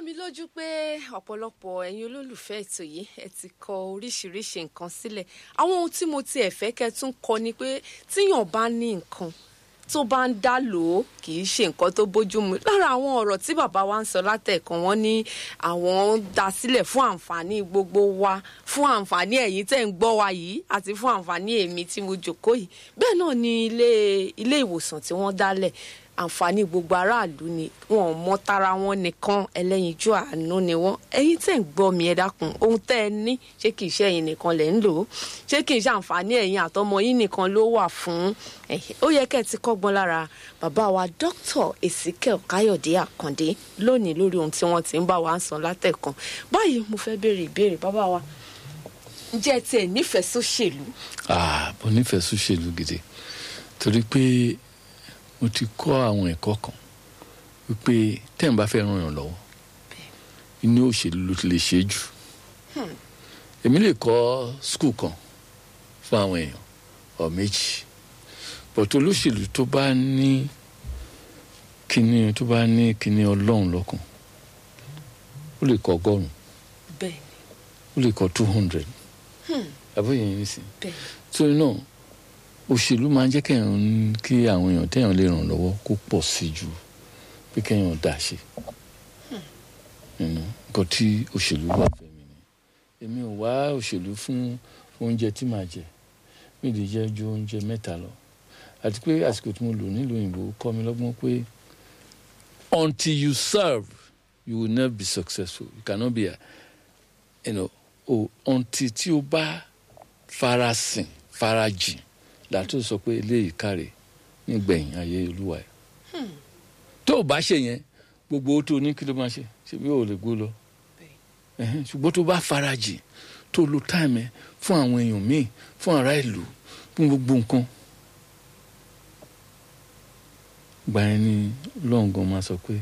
mi lójú pé ọ̀pọ̀lọpọ̀ ẹ̀yin olólùfẹ́ ètò yìí ẹ ti kọ oríṣiríṣi nǹkan sílẹ̀ àwọn ohun tí mo tiẹ̀ fẹ́ kẹ́ tún kọ ni pé tíyàn bá ní nǹkan tó bá ń dá lò ó kì í ṣe nǹkan tó bójúmu lára àwọn ọ̀rọ̀ tí bàbá wa ń sọ látẹ̀kàn wọ́n ní àwọn ń dá sílẹ̀ fún àǹfààní gbogbo wa fún àǹfààní ẹ̀yin tẹ́ ń gbọ́ wa yìí àti fún àǹfààní èmi tí mo jókòó yìí bẹ́ẹ̀ náà ni ilé ilé ìwòsàn tí wọ́n dálẹ̀ àǹfààní gbogbo aráàlú ni wọn ò mọ tara wọn nìkan ẹlẹ́yinjú àánú ni wọn ẹ̀yin tẹ́ ń gbọ́ mi ẹ dákun ohun tẹ́ ẹ ní ṣé kìí ṣe ẹ̀yin nìkan lẹ ń lò ó ṣé kìí ṣe àǹfààní ẹ̀yin àtọmọ yín nìkan ló wà fún ó yẹ kẹ́ ẹ ti kọ́gbọ́n lára bàbá wa dr ezekiel káyọ̀dé àkàndé lónìí lórí ohun tí wọ́n ti ń bá wa ń sọ látẹ̀kan báyìí mo fẹ́ béèrè ìbéèrè bàbá wa ǹjẹ́ ẹ tiẹ̀ nífẹ̀ẹ́ sóṣèlú. ah mo nífẹ̀ẹ́ sóṣèlú gidi torí pé mo ti kọ́ àwọn ẹ̀kọ́ kan wípé tẹ́ ń bá fẹ́ ràn yàn lọ́wọ́ inú òṣèlú ló ti lè ṣe jù èmi lè kọ́ skul kan fún àwọn èèyàn ọ̀ méjì bọ̀tọ̀ olóṣèlú tó bá ní kíní tó bá ní kíní ọlọ́run lọ́kàn ó lè kọ́ ọgọ́rùn bẹ́ẹ̀ ó lè kọ́ two hundred àbóyè yẹn nísìnyí bẹ́ẹ̀ torí náà òṣèlú máa ń jẹ́ kẹ́hìn kí àwọn èèyàn téèyàn lè ràn lọ́wọ́ kó pọ̀ sí ju pé kẹ́hìn dá ṣe nǹkan tí òṣèlú wà fẹ́ mi ni èmi ò wá òṣèlú fún oúnjẹ tí màá jẹ mi lè jẹ ju oúnjẹ mẹ́ta lọ àti pé àsìkò tí mo lò nílùú òyìnbó kọ́ mi lọ́gbọ́n pé until you serve you will never be successful you cannot be a you know oh, until tí o bá farasin farajìn látò sọ pé eléyìí káre nígbẹ̀yìn ayé olúwa ẹ̀ tó o bá ṣe yẹn gbogbo owó tó o ní kí ló máa ṣe ṣe bí o lè gbó lọ Ẹhẹ́n, ṣùgbọ́n tó o bá farajìn tó o lo táìmù ẹ fún àwọn èèyàn míì fún ará ìlú fún gbogbo nǹkan gbà yẹn ni lọ́ngàn máa sọ pé